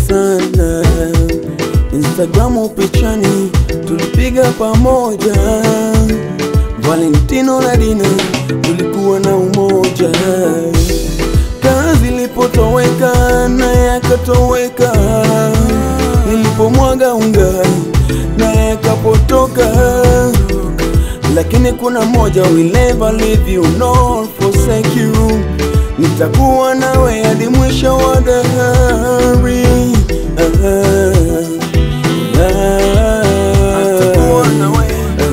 sana Instagramu pichani tulipiga pamoja Valentino na Dina tulikuwa na umoja Kazi ilipotoweka naye akatoweka Nilipomwaga unga naye akapotoka lakini kuna moja will never leave you nor forsake you nitakuwa nawe hadi mwisho wa dahari Ah, ah, Atakuwa nawe.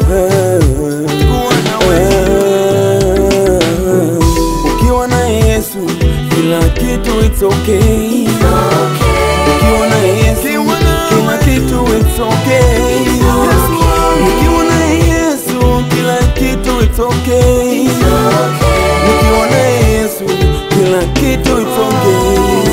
ah. ukiwa na Yesu kila kitu it's okay ukiwa na Yesu Ukiwa na- kila kitu it's okay ukiwa na Yesu kila kitu it's okay ukiwa na Yesu kila kitu it's okay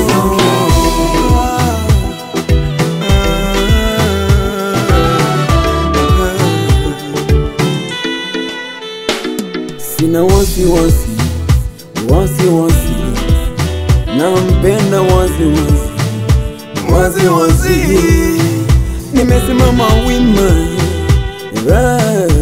Sina wasiwasi wasiwasi, nampenda wasiwasi wasiwasi, nimesimama wima, ra,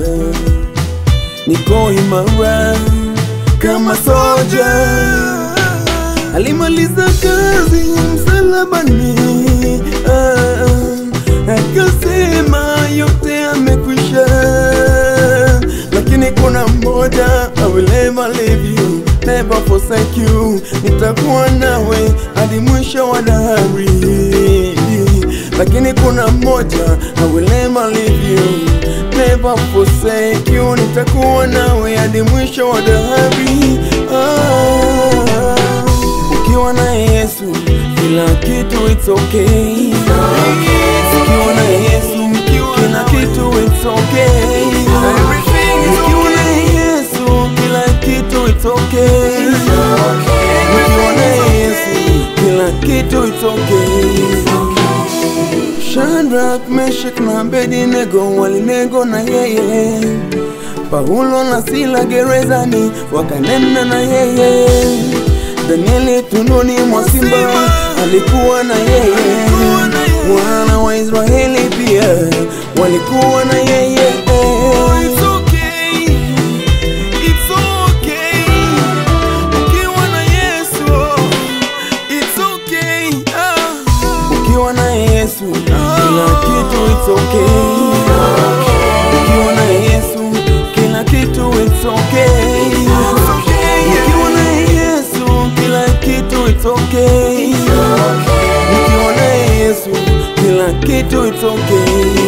niko imara kama soja. Alimaliza kazi msalabani, ah, akasema yote amekwisha lakini kuna mmoja I will never leave you, never forsake you. Nitakuwa nawe hadi mwisho wa dahari. Lakini kuna mmoja I will never leave you, never forsake you. Nitakuwa nawe hadi mwisho wa dahari. Ah, ukiwa na Yesu kila kitu it's okay. Ukiwa na Yesu kila kitu it's okay. Ukiwa na Yesu kila kitu it's okay. Ukiwa na Yesu kila kitu it's okay. Shadrach, Meshach na Abednego walinego na yeye. Paulo na Sila gerezani wakanena na yeye. Danieli tunduni mwa simba alikuwa na yeye. Wana wa Israeli pia walikuwa na yeye. It's okay. It's okay. Ukiwa na Yesu, it's okay. Ah. Ukiwa na Yesu kila kitu it's okay. Ukiwa na Yesu kila kitu it's okay. It's okay. Ukiwa na Yesu kila kitu it's okay. Ukiwa na Yesu kila kitu it's okay.